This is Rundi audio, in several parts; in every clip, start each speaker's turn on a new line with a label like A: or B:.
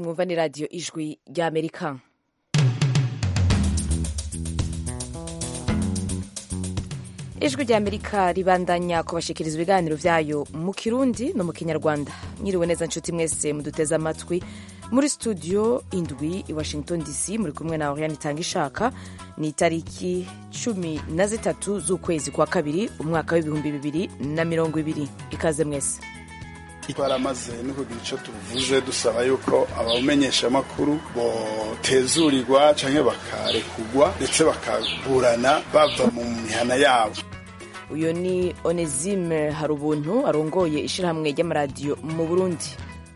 A: mwumva ni radiyo ijwi ry'amerika ijwi ry'amerika ribandanya kubashikiriza ibiganiro byayo mu kirundi no mu kinyarwanda mwiriwe neza nshuti mwese muduteze amatwi muri studio indwi i washington dc muri kumwe na oriane itanga ishaka ni itariki cumi na zitatu z'ukwezi kwa kabiri umwaka w'ibihumbi bibiri na mirongo ibiri ikaze mwese
B: twaramaze no kugira icyo tuvuze dusaba yuko abamenyeshamakuru botezurirwa cyangwa bakarekugwa ndetse bakaburana bava mu mihana yabo
A: uyu ni onesime hari ubuntu arongoye ishyirahamwe ry'amaradiyo mu burundi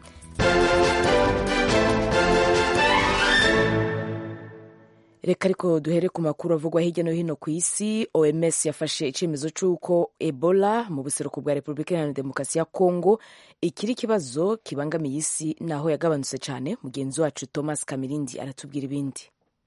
A: reka ariko duhere ku makuru avugwa hirya no hino ku isi oms yafashe icyemezo cy'uko ebola mu buseruko bwa repubulika iharanira demokarasi ya kongo ikiri ikibazo kibangamiye isi naho yagabanutse cyane mugenzi wacu thomas kamirindi aratubwira ibindi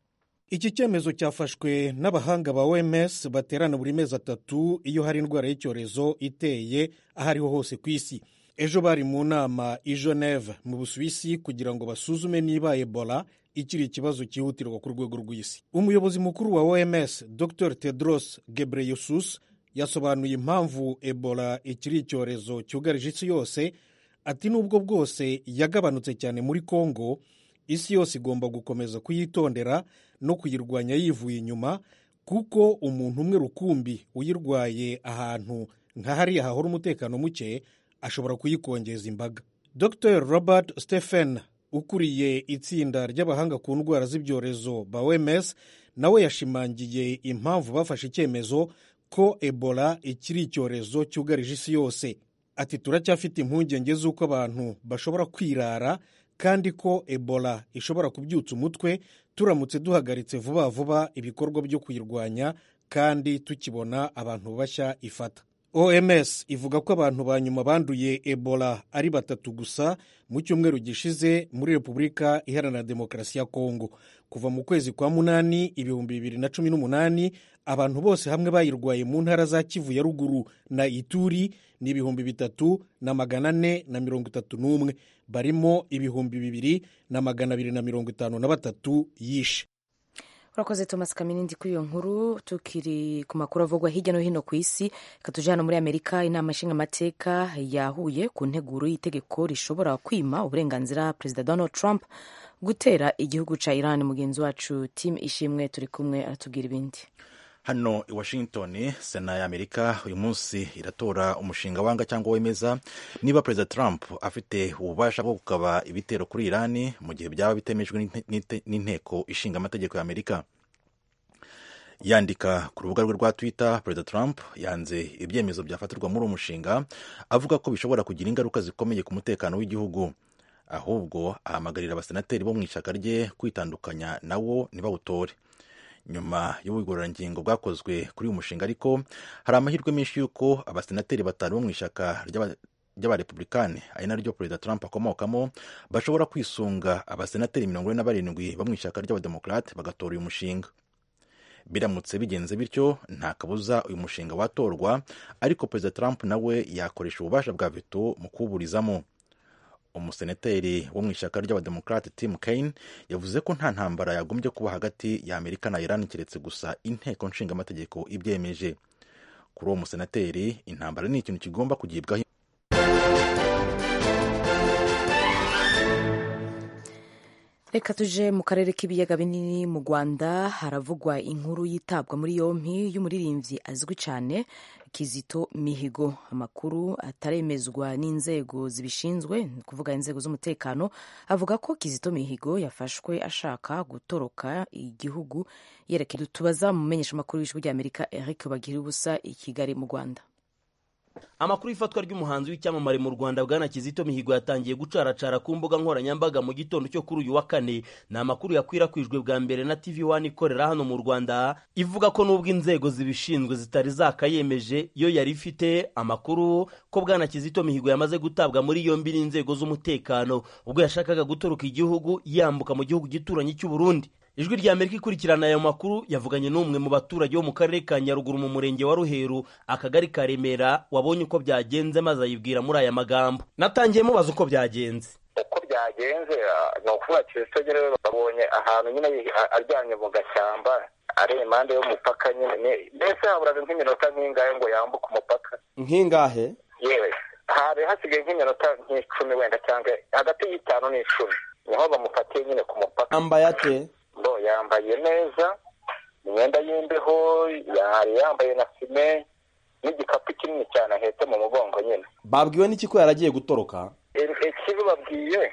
C: iki cyemezo cyafashwe n'abahanga ba oms baterana buri mezi atatu iyo hari indwara y'icyorezo iteye aho ariho hose ku isi ejo bari mu nama i geneve mu busuwisi kugira ngo basuzume niba ebola ikiri ikibazo cyihutirwa ku rwego rw'isi umuyobozi mukuru wa oms dr tedros gebreyesus yasobanuye impamvu ebola ikiri icyorezo cyugarije isi yose ati nubwo bwose yagabanutse cyane muri congo isi yose igomba gukomeza kuyitondera no kuyirwanya yivuye inyuma kuko umuntu umwe rukumbi uyirwaye ahantu nka hariya hahora umutekano muke ashobora kuyikongeza imbaga dr robert stephen ukuriye itsinda ry'abahanga ku ndwara z'ibyorezo ba oms nawe yashimangiye impamvu bafashe icyemezo ko ebola ikiri icyorezo cyugarije isi yose ati turacyafite impungenge z'uko abantu bashobora kwirara kandi ko ebola ishobora kubyutsa umutwe turamutse duhagaritse vuba vuba ibikorwa byo kuyirwanya kandi tukibona abantu bashya ifata oms ivuga ko abantu ba nyuma banduye ebola ari batatu gusa mu cyumweru gishize muri repubulika iharanira demokarasi ya kongo kuva mu kwezi kwa munani ibihumbi bibiri na cumi n'umunani abantu bose hamwe bayirwaye mu ntara za kivu ya ruguru na ituri ni ibihumbi bitatu na magana ane na mirongo itatu n'umwe barimo ibihumbi bibiri na magana abiri na mirongo itanu na batatu yishe
A: urakoze thomas kaminindi kuri iyo nkuru tukiri ku makuru avugwa hirya no hino ku isi reka tuje hano muri amerika inama nshingamateka yahuye ku nteguro y'itegeko rishobora kwima uburenganzira perezida donald trump gutera igihugu cya iran mugenzi wacu tim ishimwe turi kumwe aratubwira ibindi
D: hano i washington sena ya amerika uyu munsi iratora umushinga wanga cyangwa wemeza niba perezida trump afite ububasha bwo gukaba ibitero kuri irani mu gihe byaba bitemejwe n'inteko ishinga amategeko ya amerika yandika ku rubuga rwe rwa twitter perezida trump yanze ibyemezo byafatirwa muri uwo mushinga avuga ko bishobora kugira ingaruka zikomeye ku mutekano w'igihugu ahubwo ahamagarira abasenateri bo mu ishyaka rye kwitandukanya nawo ntibawutore nyuma y'ubugororangingo bwakozwe kuri uyu mushinga ariko hari amahirwe menshi y'uko abasenateri batanu bo mu ishyaka ry'abarepublikani ari naryo perezida trump akomokamo bashobora kwisunga abasenateri mirongo ine na barindwi bo mu ishyaka ry'abademokarate bagatora uyu mushinga biramutse bigenze bityo nta kabuza uyu mushinga watorwa ariko perezida trump nawe yakoresha ububasha bwa veto mu kuwuburizamo umusenateri wo mu ishyaka ry'abademokarate tim kaine yavuze ko nta ntambara yagombye kuba hagati ya amerika na iran keretse gusa inteko nshingamategeko ibyemeje kuri uwo musenateri intambara ni ikintu kigomba kugibwaho
A: reka tuje mu karere k'ibiyaga binini mu rwanda haravugwa inkuru yitabwa muri yompi y'umuririmbyi azwi cyane kizito mihigo amakuru ataremezwa n'inzego zibishinzwe ni kuvuga inzego z'umutekano avuga ko kizito mihigo yafashwe ashaka gutoroka igihugu yerekeye tubaza mu menyeshamakuru w'ijwi ry'amerika eric bagira ubusa i kigali mu rwanda
E: amakuru y'ifatwa ry'umuhanzi w'icyamamare mu rwanda bwana kizito mihigo yatangiye gucaracara ku mbuga nkoranyambaga mu gitondo cyo kuri uyu wa kane ni amakuru yakwirakwijwe bwa mbere na tv wani ikorera hano mu rwanda ivuga ko n'ubwo inzego zibishinzwe zitari zakayemeje yo yari ifite amakuru ko bwana kizito mihigo yamaze gutabwa muri yombi n'inzego z'umutekano ubwo yashakaga gutoroka igihugu yambuka mu gihugu gituranyi cy'u Burundi ijwi rya amerika ikurikirana ayo makuru yavuganye n'umwe mu baturage bo mu karere ka nyaruguru mu murenge wa ruheru akagari ka remera wabonye uko byagenze maze ayibwira muri aya magambo natangiye mubaza uko byagenze
F: uko byagenze byagenze ni ukuvuga kizito nyine babonye ahantu nyine aryamye mu gashyamba ari impande y'umupaka nyine mbese haburaga nk'iminota nk'ingahe ngo yambuke umupaka
E: nk'ingahe
F: yewe hari hasigaye nk'iminota nk'icumi wenda cyangwa hagati y'itanu n'icumi niho bamufatiye nyine ku mupaka
E: yambaye ate
F: bo yambaye neza imyenda y'imbeho yari yambaye na fime n'igikapu kinini cyane ahetse mu mugongo nyine
E: babwiwe n'iki ko yaragiye gutoroka
F: ikibi babwiye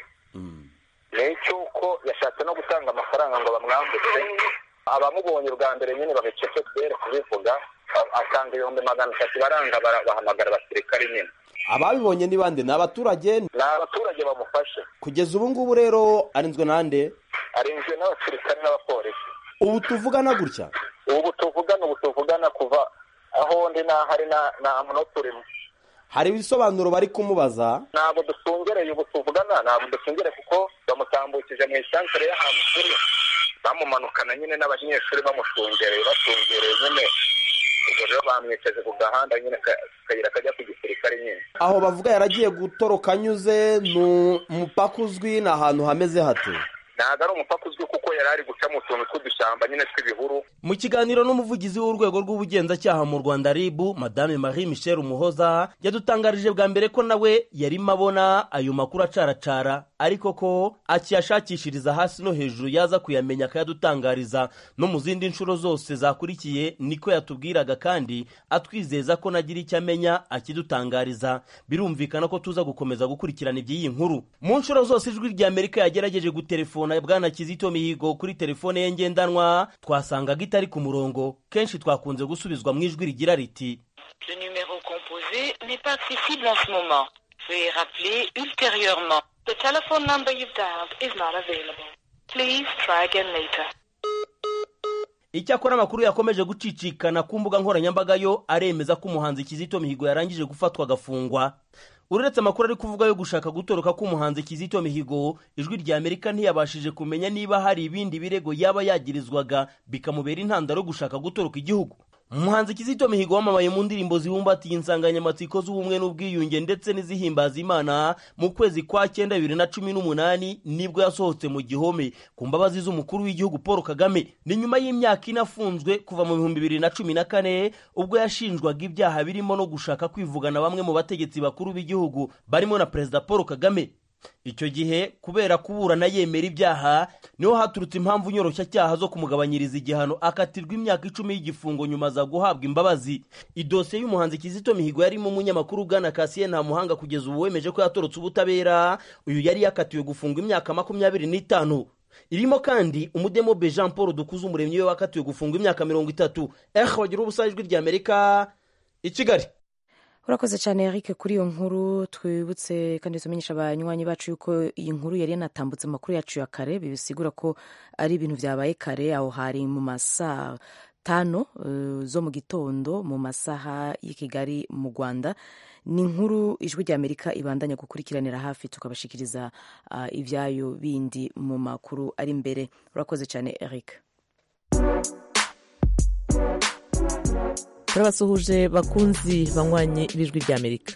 F: ni icy'uko yashatse no gutanga amafaranga ngo bamwambutse abamubonye ubwa mbere nyine babicece kubera kubivuga atanga ibihumbi magana atatu baranga bahamagara abasirikare nyine
E: ababibonye ni bande ni abaturage
F: ni abaturage bamufashe
E: kugeza ubu ngubu rero arinzwe nande
F: arinzwe n'abasirikare n'abapolisi
E: ubu tuvugana gutya
F: ubu tuvugana ubu tuvugana kuva aho ndi n'ahari nta munota urimo
E: hari ibisobanuro bari kumubaza
F: ntabwo dusungereye ubu tuvugana ntabwo dusungereye kuko bamutambukije mu isantere y'ahantu turi bamumanukana nyine n'abanyeshuri bamushungereye bashungereye nyine ubwo rero bamwicaje ku gahanda nyine akayira kajya ku gisirikare nyine
E: aho bavuga yaragiye gutoroka anyuze ni umupaka uzwi ni ahantu hameze hate
F: ntabwo ari umupaka uzwi kuko yari ari guca mu tuntu tw'udushyamba nyine tw'ibihuru
E: mu kiganiro n'umuvugizi w'urwego rw'ubugenzacyaha mu rwanda ribu madame marie michel umuhoza yadutangarije bwa mbere ko nawe yarimo abona ayo makuru acaracara ariko ko akiyashakishiriza hasi no hejuru yaza kuyamenya akayadutangariza no mu zindi nshuro zose zakurikiye niko yatubwiraga kandi atwizeza ko nagira icyo amenya akidutangariza birumvikana ko tuza gukomeza gukurikirana iby'iyi nkuru mu nshuro zose ijwi rya amerika yagerageje gutelefona bwana kizito mihigo kuri telefone ye ngendanwa twasangaga itari ku murongo kenshi twakunze gusubizwa mu ijwi rigira riti
G: Le numéro composé n'est pas accessible en ce moment. Veuillez rappeler ultérieurement. The telephone number you've dialed is not available. Please try again later.
E: icyakora amakuru yakomeje gucicikana ku mbuga nkoranyambaga yo aremeza ko umuhanzi kizito mihigo yarangije gufatwa agafungwa uretse amakuru ari kuvuga yo gushaka gutoroka k'umuhanzi kizito mihigo ijwi rya amerika ntiyabashije kumenya niba hari ibindi birego yaba yagirizwaga bikamubera intandaro yo gushaka gutoroka igihugu umuhanzi kizito mihigo wamamaye mu ndirimbo zibumbatiye insanganyamatsiko z'ubumwe n'ubwiyunge ndetse n'izihimbaza imana mu kwezi kwa cyenda bibiri na cumi n'umunani nibwo yasohotse mu gihome ku mbabazi z'umukuru w'igihugu paul kagame ni nyuma y'imyaka ine afunzwe kuva mu bihumbi bibiri na cumi na kane ubwo yashinjwaga ibyaha birimo no gushaka kwivugana bamwe mu bategetsi bakuru b'igihugu barimo na perezida paul kagame icyo gihe kubera kuburana yemera ibyaha niho haturutse impamvu nyoroshyacyaha zo kumugabanyiriza igihano akatirwa imyaka icumi y'igifungo nyuma aza guhabwa imbabazi idosiye y'umuhanzi kizito mihigo yarimo umunyamakuru ugana kasiye nta muhanga kugeza ubu wemeje ko yatorotse ubutabera uyu yari yakatiwe gufungwa imyaka makumyabiri n'itanu irimo kandi umudemobe jean paul dukuze umuremyi we wakatiwe gufungwa imyaka mirongo itatu ehe wagira ubusa ijwi rya amerika i kigali
A: urakoze cyane Eric kuri iyo nkuru twibutse kandi tumenyesha abanywanyi bacu yuko iyi nkuru yari yanatambutse amakuru yacu ya kare bisigura ko ari ibintu byabaye kare aho hari mu masaha tano uh, zo mu gitondo mu masaha y'i kigali mu rwanda ni inkuru ijwi rya amerika ibandanya gukurikiranira hafi tukabashikiriza uh, ibyayo bindi mu makuru ari imbere urakoze cyane Eric
H: turabasuhuje bakunzi banywanyi b'ijwi ry'amerika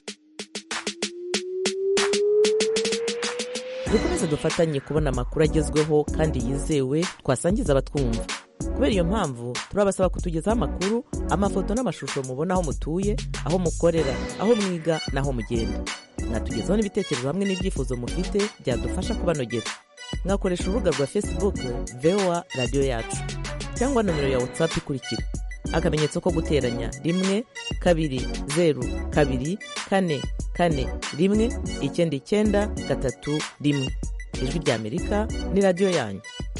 H: dukomeze dufatanye kubona amakuru agezweho kandi yizewe twasangiza abatwumva kubera iyo mpamvu turabasaba kutugezaho amakuru amafoto n'amashusho mubona aho mutuye aho mukorera aho mwiga n'aho mugenda mwatugezaho n'ibitekerezo hamwe n'ibyifuzo mufite byadufasha kubanogera mwakoresha urubuga rwa facebook voa radiyo yacu cyangwa nomero ya whatsapp ikurikira akamenyetso ko guteranya rimwe kabiri zeru kabiri kane kane rimwe icyenda icyenda gatatu rimwe ijwi rya amerika ni radiyo yanyu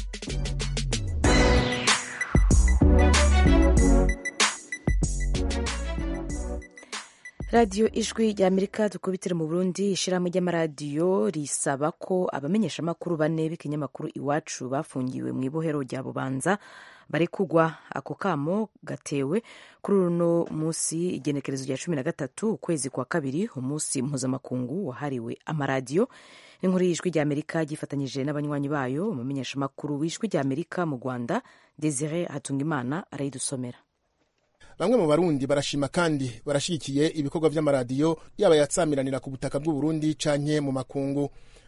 A: radiyo ijwi rya amerika dukubitire mu burundi ishyirahamwe ry'amaradiyo risaba ko abamenyeshamakuru bane b'ikinyamakuru iwacu bafungiwe mu ibohero rya bubanza bari kugwa ako kamo gatewe kuri uno munsi igenekerezo rya cumi na gatatu ukwezi kwa kabiri umunsi mpuzamakungu wahariwe amaradiyo n'inkuru y'ijwi rya amerika ryifatanyije n'abanywanyi bayo umumenyeshamakuru w'ijwi rya amerika mu rwanda desire hatungimana arayidusomera
I: bamwe mu barundi barashima kandi barashyigikiye ibikorwa by'amaradiyo yaba yatsamiranira ku butaka bw'uburundi canke mu makungu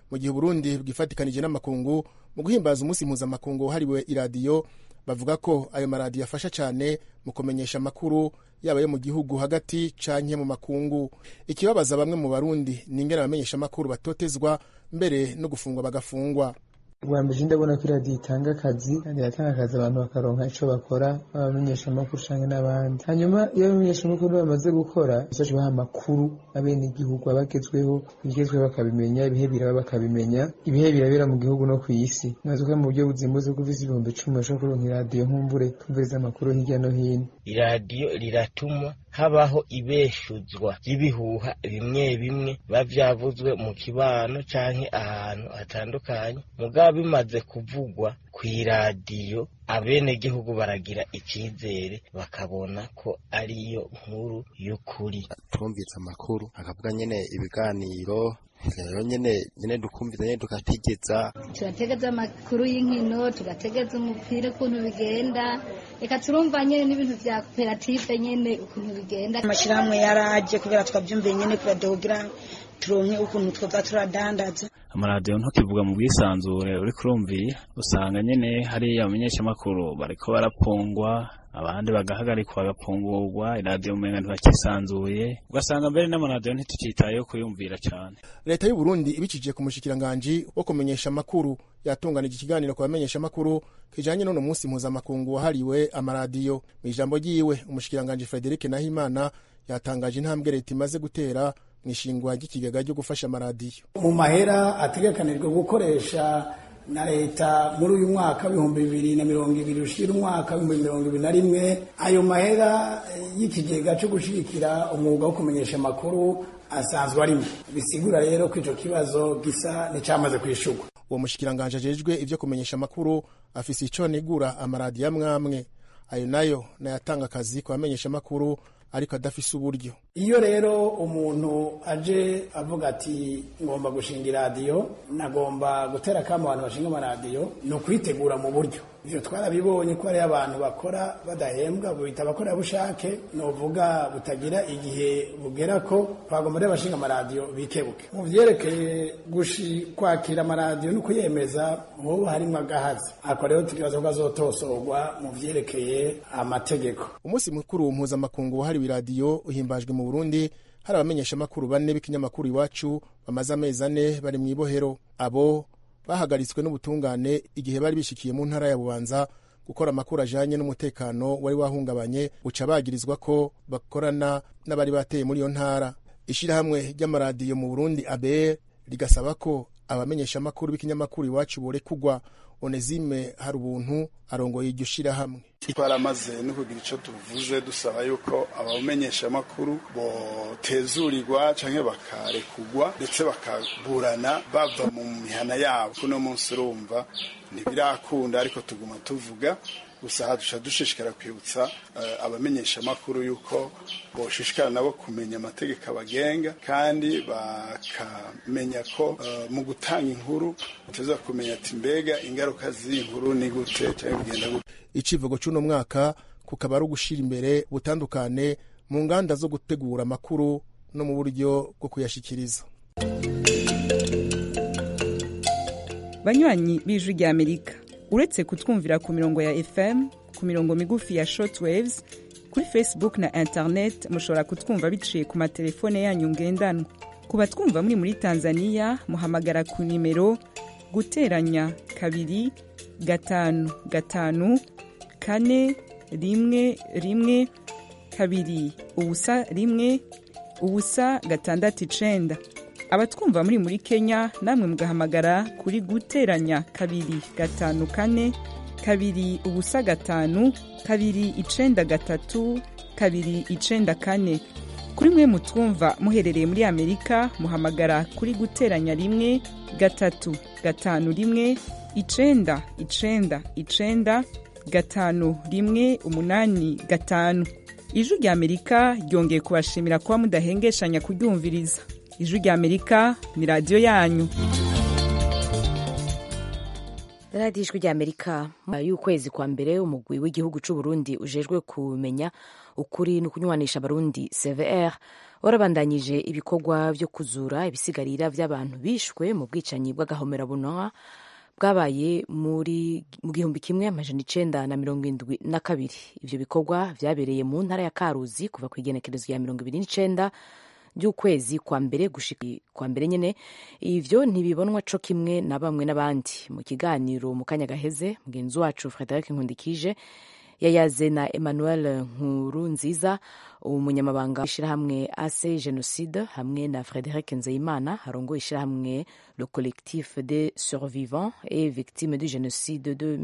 I: mu gihe uburundi bwifatikanije n'amakungu mu guhimbaza umunsi mpuzamakungu wahariwe iradiyo bavuga ko ayo maradiyo afasha cyane mu kumenyesha amakuru yaba yo mu gihugu hagati canke mu makungu ikibabaza bamwe mu barundi ni ingene abamenyesha amakuru batotezwa mbere no gufungwa bagafungwa
J: ubwa mbere ndabona ko iradiyo itanga akazi kandi iratanga akazi abantu bakaronka ico bakora abamenyesha amakuru canke n'abandi hanyuma iyo abamenyesha amakuru bamaze gukora bazaca baha amakuru abene igihugu abagezweho ibigezweho bakabimenya ibihe biraba bakabimenya ibihe birabera mu gihugu no kw'isi maze ko mu buryo buzimbutse ko ufise ibihumbi icumi bashobora kuronka iradiyo nkumbure kumviriza amakuru hirya no hino
K: iradiyo riratuma habaho ibeshuzwa ry'ibihuha bimwe bimwe biba vyavuzwe mu kibano canke ahantu hatandukanye mugabo bimaze kuvugwa kw'iradiyo abenegihugu baragira icizere bakabona ko ariyo nkuru y'ukuri
L: twumvise amakuru akavuga nyene ibiganiro rero nyene nyene dukumviza nyene tugategeza
M: turategeza amakuru y'inkino tugategeza umupira ukuntu bigenda reka turumva nyene n'ibintu vya koperative nyene ukuntu bigenda
N: amashirahamwe yaraje kubera twavyumviye nyene kuradiyo kugira turonke ukuntu twoza turadandaza
O: amaradiyo ntukivuga mu bwisanzure uri kurumvira usanga nyene hariya abamenyeshamakuru bariko barapfungwa abandi bagahagarikwa bagapfungurwa iradiyo umenga ntibakisanzuye ugasanga mbere n'amaradiyo ntitukitayeho kuyumvira cane
I: leta y'u Burundi ibicishije ku mushikiranganji wo kumenyesha amakuru yatunganije ikiganiro ku bamenyesha amakuru kijanye n'uno munsi mpuzamakungu wahariwe amaradiyo mu ijambo ryiwe umushikiranganji Frederic Nahimana yatangaje intambwe leta imaze gutera mu ishingwa ry'ikigega ryo gufasha amaradiyo
P: mu mahera ategekanijwe gukoresha na leta muri uyu mwaka w'ibihumbi bibiri na mirongo ibiri ushira umwaka w'ibihumbi mirongo ibiri na rimwe ayo mahera y'ikigega cyo gushigikira umwuga wo kumenyesha amakuru asanzwe arimo bisigura rero ko ico kibazo gisa n'icamaze kwishurwa
I: uwo mushikiranganje ajejwe ivyo kumenyesha amakuru afise ico nigura amaradiyo amwamwe ayo nayo nayatanga akazi ku bamenyesha amakuru ariko adafise uburyo
P: iyo rero umuntu aje avuga ati ngomba gushinga iradiyo nagomba gutera akamo abantu bashinga amaradiyo ni ukwitegura mu buryo ivyo twarabibonye ko hariyo abantu bakora badahembwa bita abakorerabushake novuga butagira igihe bugera ko twagomba rero abashinga amaradiyo bikebuke mu vyerekeye gushi kwakira amaradiyo no kuyemeza wowe harimwo agahazi ako rero tukibaza ko azotosorwa mu vyerekeye amategeko
I: umunsi mukuru mpuzamakungu wahariwe iradiyo uhimbajwe mu burundi hari abamenyeshamakuru bane b'ikinyamakuru iwacu bamaze amezi ane bari mu ibohero abo bahagaritswe n'ubutungane igihe bari bishikiye mu ntara ya bubanza gukora amakuru ajanye n'umutekano wari wahungabanye uca bagirizwa ko bakorana n'abari bateye muri iyo ntara ishirahamwe ry'amaradiyo mu burundi abe rigasaba ko abamenyeshamakuru b'ikinyamakuru iwacu borekugwa onezime hari ubuntu arongoye iryo shirahamwe
B: twaramaze no kugira ico tuvuze dusaba yuko abamenyeshamakuru botezurirwa canke bakarekugwa ndetse bakaburana bava mu mihana yabo kuno munsi urumva ntibirakunda ariko tuguma tuvuga gusa haduca dushishikara kwibutsa uh, abamenyesha amakuru yuko boshishikara nabo kumenya amategeko abagenga kandi bakamenya ko uh, mu gutanga inkuru uteza kumenya ati mbega ingaruka z'iyi nkuru ni gute cyangwa bigenda gute
I: icivugo c'uno mwaka kukaba ari ugushira imbere butandukane mu nganda zo gutegura amakuru no mu buryo bwo kuyashikiriza
Q: banywanyi b'ijwi rya amerika uretse kutwumvira ku mirongo ya fm ku mirongo migufi ya shortwaves kuri facebook na internet mushobora kutwumva biciye ku matelefone yanyu ngendanwa ku batwumva muri muri tanzania muhamagara ku nimero guteranya kabiri gatanu gatanu kane rimwe rimwe kabiri ubusa rimwe ubusa gatandatu icenda abatwumva muri muri kenya namwe mugahamagara kuri guteranya kabiri gatanu kane kabiri ubusa gatanu kabiri icenda gatatu kabiri icenda kane kuri mwe mutwumva muherereye muri amerika muhamagara kuri guteranya rimwe gatatu gatanu rimwe icenda icenda icenda gatanu rimwe umunani gatanu ijwi rya amerika ryongeye kubashimira kuba mudahengeshanya kuryumviriza ijwi rya amerika ni radiyo yanyu
A: radiyo ijwi rya amerika y'ukwezi kwa mbere umugwi w'igihugu cy'u Burundi ujejwe kumenya ukuri no kunywanisha abarundi cvr warabandanyije ibikorwa byo kuzura ibisigarira by'abantu bishwe mu bwicanyi bw'agahomerabunwa bwabaye muri mu gihumbi kimwe amajana icenda na mirongo indwi na kabiri ivyo bikorwa vyabereye mu ntara ya karuzi kuva ku igenekerezo ya mirongo ibiri n'icenda by'ukwezi kwa mbere gushika kwa mbere nyene ivyo ntibibonwa co kimwe na bamwe n'abandi mu kiganiro mu kanya gaheze mugenzi wacu Frederic Nkundikije yayaze na Emmanuel Nkuru nziza umunyamabanga w'ishirahamwe AC Genocide hamwe na Frederic Nzeyimana harongoye ishirahamwe le collectif des survivants et victimes du génocide de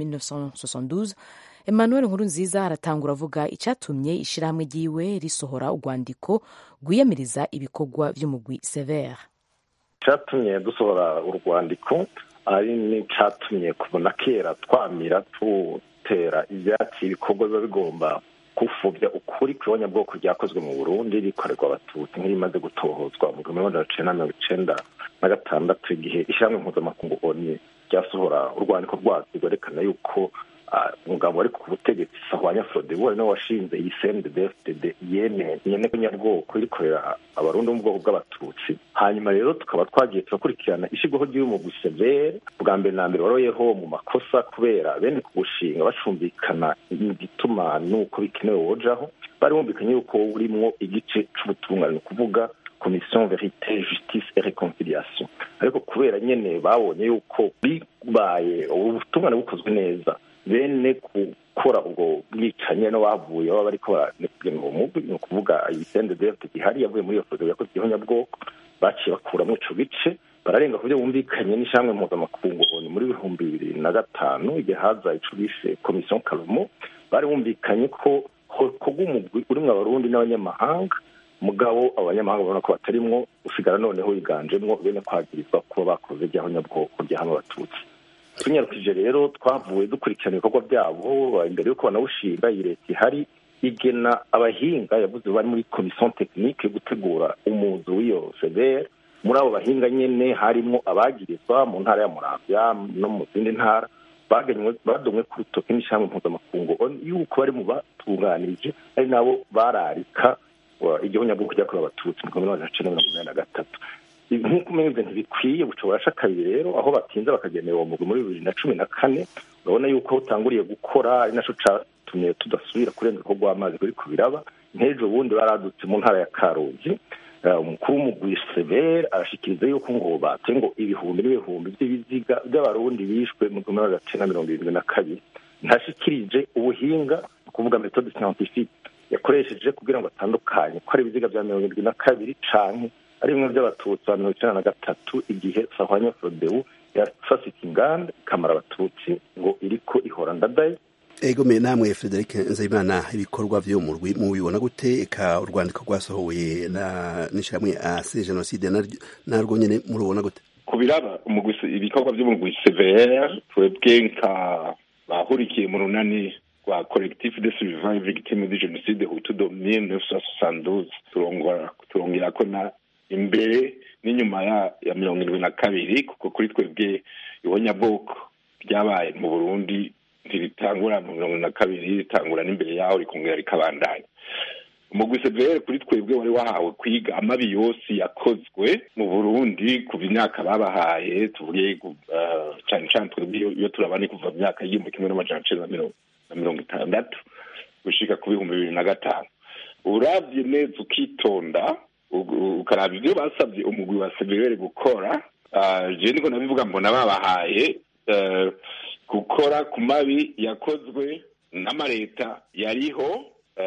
A: 1972 Emmanuel Nkurunziza aratangura avuga icyatumye ishirahamwe ryiwe risohora urwandiko rwiyamiriza ibikorwa vy'umugwi Sever.
R: icyatumye dusohora urwandiko ari n'icyatumye kubona kera twamira tutera ibyatsi ibikorwa biba bigomba gupfubya ukuri ku ibonyabwoko ryakozwe mu burundi rikorerwa abatutsi nk'irimaze gutohozwa mu gihumbi magana cyenda mirongo icenda na gatandatu igihe ishyirahamwe mpuzamakungu oni ryasohora urwandiko rwaryo rwerekana yuko umugabo wari ku butegetsi sahwanya frodebu ari nawe washinze iyi cndfdd yene nyene nyabwoko irikorera abarundi bo mu bwoko bw'abatutsi hanyuma rero tukaba twagiye turakurikirana ishigwaho ry'umugwi severe bwa mbere na mbere waroyeho mu makosa kubera bene ku gushinga bacumvikana igituma n'uko bikenewe wojaho bari bumvikanye yuko urimwo igice c'ubutungane ni ukuvuga commission verite justice et reconciliation ariko kubera nyene babonye yuko bibaye ubutungane bukozwe neza bene gukora ubwo bwicanyi no bavuye baba bariko baragenga uwo mugwi ni ukuvuga ibisende defte gihari yavuye muri iyo foto yakoze igihonyabwoko baciye bakuramwo ico gice bararenga ku byo bumvikanye n'ishamwe mpuzamakungu oni muri ibihumbi bibiri na gatanu igihe haza ico bise commission kalumo bari bumvikanye ko hokorwa umugwi urimwo abarundi n'abanyamahanga mugabo abanyamahanga babona ko batarimwo usigara noneho wiganjemwo bene kwagirizwa kuba bakoze ryahonyabwoko ryahama abatutsi tunyarukije rero twavuye dukurikirana ibikorwa byabo imbere y'uko banawushinga iyi leta ihari igena abahinga yavuze bari muri komisiyo tekinike yo gutegura umuzi w'iyo severe muri abo bahinga nyine harimo abagirizwa mu ntara ya muramvya no mu zindi ntara badomwe ku rutoki n'ishyamba mpuzamakungu yuko bari mu batunganirije ari nabo bararika igihonyabwoko ryakorewe abatutsi mu gihumbi magana cenda mirongo inani na gatatu nk'uko umeze ntibikwiye buca burasha kabiri rero aho batinze bakagenera uwo mugwi muri bibiri na cumi na kane urabona yuko utanguriye gukora ari naco catumye tudasubira kurenga ko rw'amazi ruri ku biraba nk'ejo bundi baradutse mu ntara ya karuzi umukuru w'umugwi severe arashikiriza yuko ngo bate ngo ibihumbi n'ibihumbi by'ibiziga by'abarundi bishwe mu gihumbi magana cenda mirongo irindwi na kabiri ntashikirije ubuhinga ni ukuvuga metode scientifique yakoresheje kugira ngo atandukanye ko ari ibiziga bya mirongo irindwi na kabiri canke ari bimwe by'abatutsi ba mirongo icyenda na gatatu igihe sahwanya frodebu yafasika inganda ikamara abatutsi ngo iriko ihora ndadaye
S: ego me namwe Frederic Nzeyimana ibikorwa vyo mu rwi mu bibona gute eka urwandiko rwasohowe na nishamwe ase genocide narwo nyene murubona gute
T: kubiraba ibikorwa vy'umugwi CVR twebwe nka bahurikiye mu runani rwa collectif de survivants victimes du génocide hutu de 1972 turongora turongera ko na imbere n'inyuma ya ya mirongo irindwi na kabiri kuko kuri twebwe ibonyabwoko ryabaye mu burundi ntiritangura mu mirongo na kabiri ritangura n'imbere yaho rikongera rikabandanya umugwi severe kuri twebwe wari wahawe kwiga amabi yose yakozwe mu burundi kuva imyaka babahaye tuvuge cane cane twebwe iyo turabane kuva mu myaka y'igihumbi kimwe n'amajana cenda na mirongo itandatu gushika ku bihumbi bibiri na gatanu uravye neza ukitonda ukaraba ibyo basabye umugwi wa severe gukora je niko nabivuga mbona babahaye gukora ku mabi yakozwe n'amareta yariho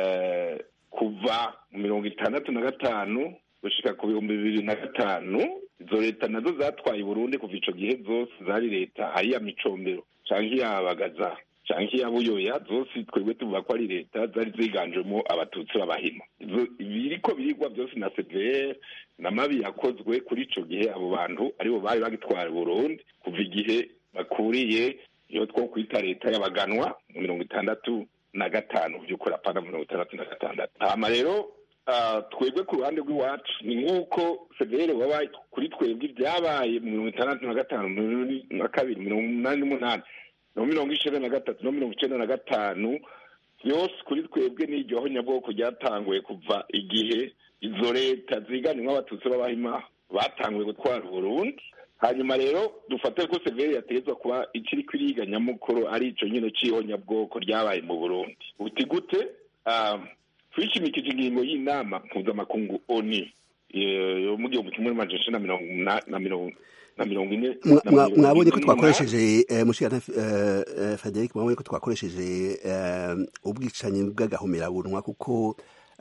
T: kuva mu mirongo itandatu na gatanu gushika ku bihumbi bibiri na gatanu izo leta nazo zatwaye Burundi kuva ico gihe zose zari leta ari iya micombero canke iyabagaza canke iya buyoya zose twebwe tuvuga ko ari leta zari ziganjemo abatutsi b'abahima biriko birigwa byose na cvr n'amabi yakozwe kuri ico gihe abo bantu aribo bari bagitwara Burundi kuva igihe bakuriye iyo two kwita leta y'abaganwa mu mirongo itandatu na gatanu by'ukuri apana mirongo itandatu na gatandatu hama rero twebwe ku ruhande rw'iwacu ni nk'uko severe baba kuri twebwe ibyabaye mu mirongo itandatu na gatanu na kabiri mirongo umunani n'umunani no mirongo icenda na gatatu no mirongo icenda na gatanu yose kuri twebwe n'iryo honyabwoko ryatanguye kuva igihe izo leta ziganjemo abatutsi b'abahima batanguye gutwara uburundi hanyuma rero dufate ko severi yategetswe kuba ikiri kwiriga nyamukuru ari ico nyine c'ihonyabwoko ryabaye mu burundi uti gute twishimikije ingingo y'inama mpuzamakungu oni yo mu gihumbi kimwe n'amajana icenda na mirongo na mirongo ine
S: mwabonye ko twakoresheje mushikana frederic mwabonye ko twakoresheje ubwicanyi bw'agahomerabunwa kuko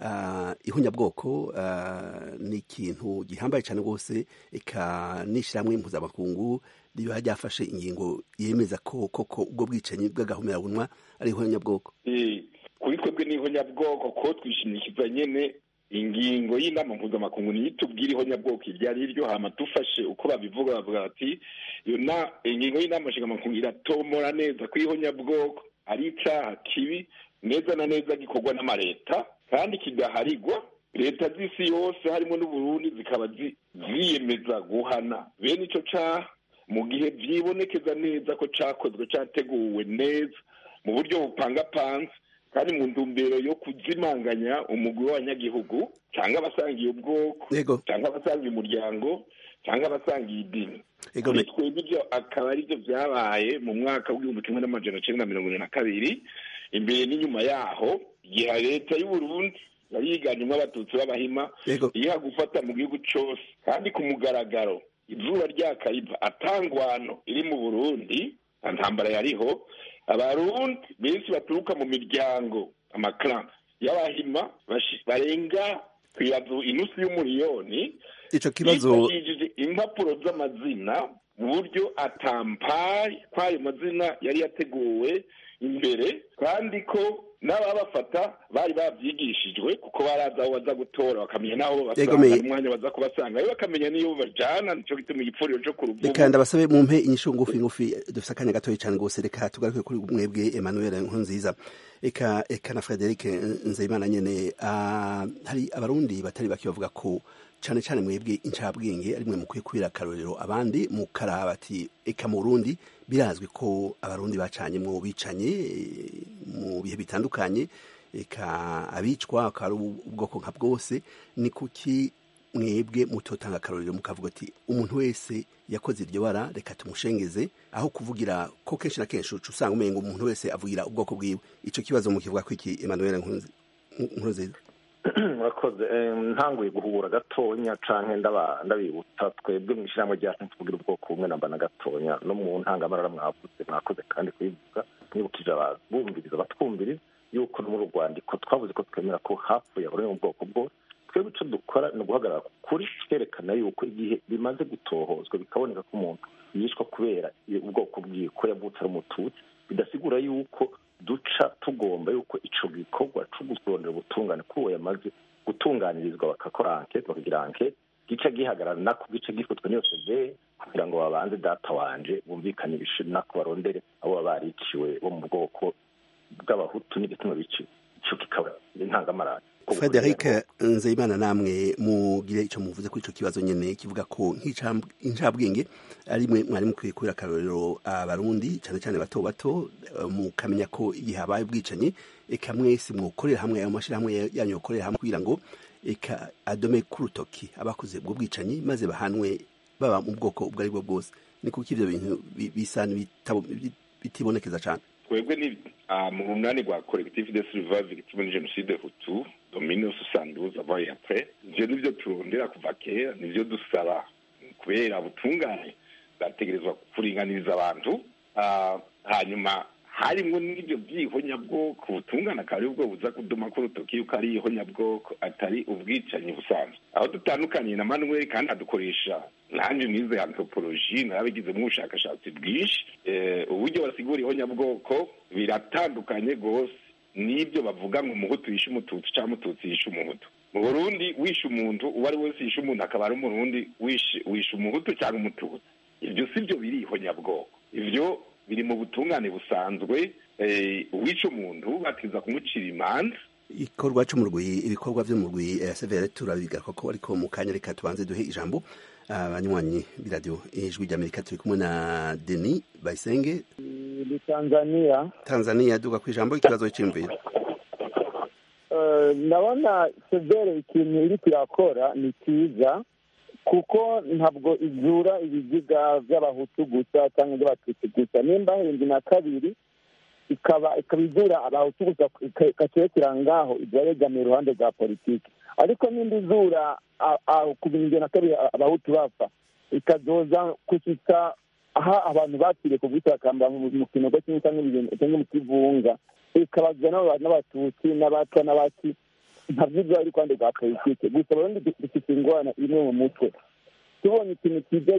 S: ihunyabwoko ni ikintu gihambaye cyane rwose eka n'ishyirahamwe mpuzamakungu riba ryafashe ingingo yemeza ko koko ubwo bwicanyi bw'agahomerabunwa ari ihunyabwoko
T: kuri twebwe n'ihonyabwoko ko twishimikiza nyene ingingo y'inama mpuzamakungu niyo itubwira ihonyabwoko iryo ari ryo hama dufashe uko babivuga bavuga bati iyo na ingingo y'inama nshingamakuru iratomora neza ko ihonyabwoko ari icaha kibi neza na neza gikorwa n'amareta kandi kigaharigwa leta z'isi yose harimo n'uburundi zikaba ziyemeza guhana bene ico caha mu gihe vyibonekeza neza ko cakozwe categuwe neza mu buryo bupangapanze kandi mu ntumbero yo kuzimanganya umugwi w'abanyagihugu cyangwa abasangiye ubwoko cyangwa abasangiye umuryango cyangwa abasangiye idini kuri twebwe ibyo akaba ari byo byabaye mu mwaka w'igihumbi kimwe n'amajana cenda na mirongo ine na kabiri imbere n'inyuma yaho igihe leta y'uburundi yari yiganjemo abatutsi b'abahima iha gufata mu gihugu cose kandi ku mugaragaro izuba ryakariva atangwano iri mu burundi nta ntambara yariho abarundi benshi baturuka mu miryango amakara y'abahima barenga kwiyazu inusu y'umuriyoni
S: ico kibazo
T: yifashishije impapuro z'amazina mu buryo atampaye kw'ayo mazina yari yateguwe imbere kandi ko n'ababafata bari bavyigishijwe kuko barazi aho baza gutora bakamenya n'aho babasanga n'umwanya baza kubasanga rero bakamenya n'iyo bajana nico gituma igipfuriro co ku ruvubu
S: reka ndabasabe mumpe inyishu ngufi ngufi dufise akanya gatoya cane rwose reka tugaruke kuri mwebwe emmanuel nkunziza eka eka na frederic nzeyimana nyene uh, hari abarundi batari bake bavuga ko cane cane mwebwe incabwenge ari mwe mukwiye kubera akarorero abandi mukaraba ati eka mu burundi birazwi ko abarundi bacanyemwo bicanye mu bihe bitandukanye eka abicwa akaba ari ubwoko nka bwose ni kuki mwebwe mutotanga akarorero mukavuga ati umuntu wese yakoze iryo bara reka tumushengeze aho kuvugira ko kenshi na kenshi uca usanga umenga umuntu wese avugira ubwoko bwiwe ico kibazo mukivuga ko iki emmanuel nkuruziza
R: murakoze ntanguye guhura gatonya canke ndabibutsa twebwe mu ishyirahamwe ryacu tuvugira ubwoko bumwe namba na gatonya no mu ntangamarara mwavuze mwakoze kandi kubivuga mwibukije ababumviriza batwumviriza yuko no muri urwandiko twavuze ko twemera ko hapfuye abari mu bwoko bwose twebwe icyo dukora ni uguhagarara kuri twerekana yuko igihe bimaze gutohozwa bikaboneka ko umuntu yishwa kubera ubwoko bwiwe ko yavutse ari umututsi bidasigura yuko duca tugomba yuko ico gikorwa co gusondera ubutungane kuri uwo yamaze gutunganirizwa bakakora ankete bakagira ankete gica gihagarara nako gica gifatwa n'iyo severe kugira ngo babanze data wanje bumvikanishe nako barondere abo baba bariciwe bo mu bwoko bw'abahutu n'igituma biciwe ico kikaba intangamarara
S: frederic nzeyimana namwe mugire icyo muvuze kuri icyo kibazo nyine kivuga ko nk'incabwenge ari mwe mwari mukwiye kubera akarorero abarundi cyane cyane bato bato mukamenya ko igihe habaye ubwicanyi eka mwese mwokorera hamwe ayo mashyirahamwe yanyu yokorera hamwe kugira ngo eka adome k'urutoki abakoze ubwo bwicanyi maze bahanwe baba mu bwoko ubwo ari bwo bwose ni kuko ibyo bintu bisa bitibonekeza cyane
T: twebwe ni mu runani rwa collectif de survive victime de genocide hutu domine soixante avaye après ivyo nivyo turondera kuva kera nivyo dusaba kubera ubutungane bwategerezwa kuringaniriza abantu hanyuma harimwo n'ibyo by'ihonyabwoko ubutungane akaba ari bwo buza kuduma ko urutoki yuko ari ihonyabwoko atari ubwicanyi busanzwe aho dutandukaniye na manuel kandi adukoresha nanjye nize anthropologie narabigizemo ubushakashatsi bwinshi uburyo basigura ihonyabwoko biratandukanye rwose n'ibyo bavuga ngo umuhutu yishe umututsi cyangwa umututsi yishe umuhutu mu burundi wishe umuntu uwo ari wese yishe umuntu akaba ari umurundi wishe umuhutu cyangwa umututsi ibyo si byo biri ihonyabwoko ibyo biri mu butungane busanzwe uwica umuntu batiza kumucira imanza
S: ikorwa cyo mu rw'i ibikorwa byo mu rw'i severe turabigaruka ko ariko mu kanya reka tubanze duhe ijambo abanywanyi b'iradiyo ijwi ry'amerika turi kumwe na deni bayisenge
U: ni tanzania
S: tanzania duga ku ijambo ikibazo cy'imviro
U: ndabona severe ikintu iri kirakora ni cyiza kuko ntabwo izura ibiziga by'abahutu gusa cyangwa iby'abatutsi gusa nimba hirindwi na kabiri ikaba ikaba izura abahutu gusa ikakirekera ngaho ibyo yegamiye iruhande rwa politiki ariko nimba izura ku bihumbi na kabiri abahutu bapfa ikazoza kushyitsa aha abantu bakiriye ku bwitakamba mu kinogo kimwe cyangwa mu kivunga ikabazwa n'abatutsi n'abatwa n'abaki ntabwo ibyo ari kwande rwa politiki gusa abarundi dufite ingorane imwe mu mutwe tubonye ikintu kiza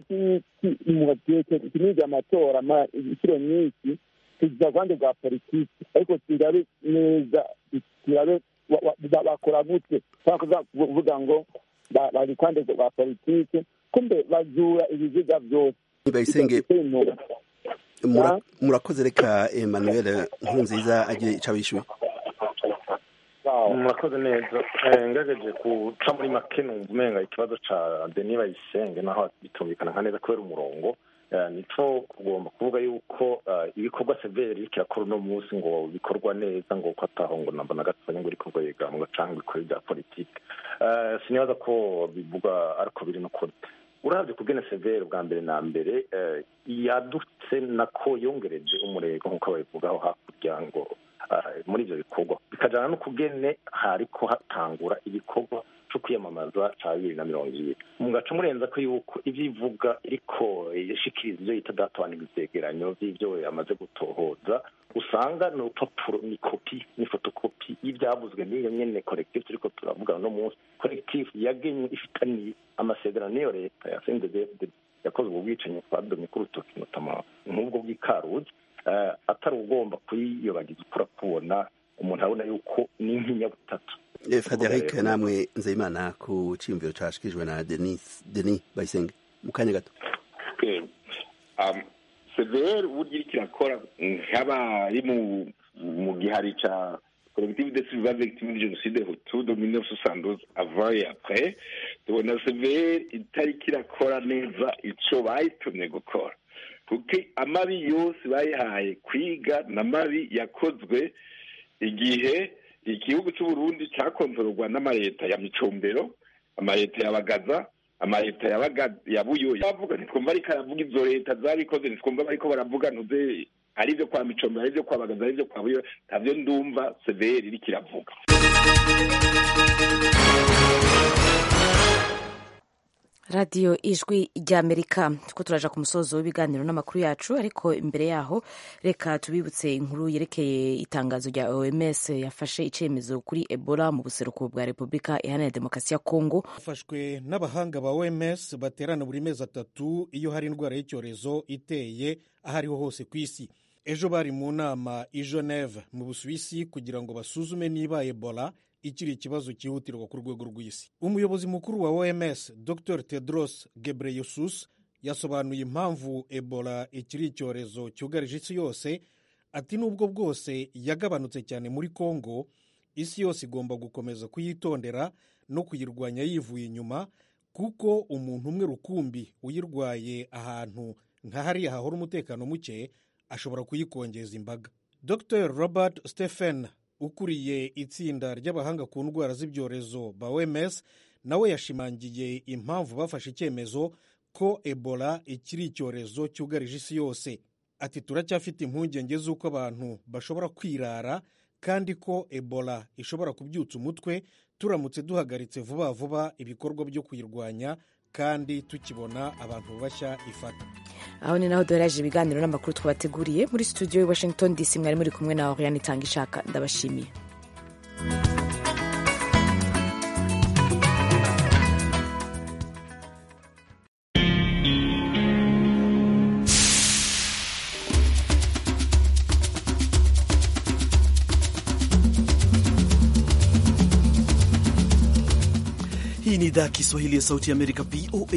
U: kiniga amatora inshuro nyinshi tugiza rwande rwa politiki ariko turabe neza turabe bakora gute kuvuga ngo bari kwande rwa politiki kumbe bazura ibiziga byose
S: bayisenge murakoze reka emmanuel nkurunziza agire icyo abishyuye
R: murakoze neza ngerageje guca muri make numva umenga ikibazo cya deni bayisenge naho bitumvikana nka neza kubera umurongo nicyo kugomba kuvuga yuko ibikorwa severi kirakora uno munsi ngo bikorwa neza ngo ko ataho ngo namba na gatoya ngo ibikorwa yegamwa cyangwa ibikora bya politiki sinibaza ko bivuga ariko biri n'ukuri urabye kubwene severe bwa mbere na mbere yadutse nako yongereje umurego nk'uko babivugaho hakurya ngo muri ibyo bikorwa bikajyana no kubwene hariko hatangura igikorwa cyo kwiyamamaza cya bibiri na mirongo ibiri mugaca murenza ko yuko ibyo ivuga iriko ishikiriza ibyo yita data n'ibyegeranyo by'ibyo yamaze gutohoza usanga ni urupapuro ni kopi ni fotokopi y'ibyavuzwe n'iyo nyene collectif turiko turavuga no munsi collectif yagenywe ifitaniye amasezerano n'iyo leta ya CNDD yakoze ubwo bwicanyi twadomye ku rutoki notama nk'ubwo bw'ikaruzi atari ugomba kuyiyobagiza ukura kubona umuntu abona yuko ni nk'inyabutatu
S: frederic namwe nzeyimana ku cyiyumviro cyashyikirijwe na denis denis bayisenge mu kanya gato
T: severe uburyo iriko irakora nk'abari mu gihari ca collective de survivants victimes de génocide hutu de 1972 avant et après tubona severe itariko irakora neza ico bayitumye gukora kuko amabi yose bayihaye kwiga n'amabi yakozwe igihe igihugu cy'uburundi cyakontororwa n'amaleta ya micombero amaleta ya bagaza amaleta ya buyo bavuga ntitwumva ariko aravuga izo leta zabikoze ntitwumva bariko baravuga ntuze ari ibyo kwa micombero ari ibyo kwa bagaza ari ibyo kwa buyo ntabyo ndumva severi iriko iravuga
A: radiyo ijwi ry'amerika tuko turaja ku musozo w'ibiganiro n'amakuru yacu ariko imbere yaho reka tubibutse inkuru yerekeye itangazo rya oms yafashe icyemezo kuri ebola mu buseruko bwa repubulika iharanira demokarasi ya kongo
C: yafashwe n'abahanga ba oms baterana buri mezi atatu iyo hari indwara y'icyorezo iteye aho ariho hose ku isi ejo bari mu nama i geneve mu busuwisi kugira ngo basuzume niba ebola ikiri ikibazo cyihutirwa ku rwego rw'isi umuyobozi mukuru wa oms dr tedros gebreyesus yasobanuye impamvu ebola ikiri icyorezo cyugarije isi yose ati nubwo bwose yagabanutse cyane muri congo isi yose igomba gukomeza kuyitondera no kuyirwanya yivuye inyuma kuko umuntu umwe rukumbi uyirwaye ahantu nka hariya hahora umutekano muke ashobora kuyikongeza imbaga dr robert stephen ukuriye itsinda ry'abahanga ku ndwara z'ibyorezo ba oms nawe yashimangiye impamvu bafashe icyemezo ko ebola ikiri icyorezo cyugarije isi yose ati turacyafite impungenge z'uko abantu bashobora kwirara kandi ko ebola ishobora kubyutsa umutwe turamutse duhagaritse vuba vuba ibikorwa byo kuyirwanya kandi tukibona abantu bashya ifata
A: aho ni naho duhereje ibiganiro n'amakuru twabateguriye muri studio i washington dc mwari muri kumwe na oriane itanga ishaka ndabashimiye
V: Hii ni idhaa ya Kiswahili ya Sauti ya Amerika, VOA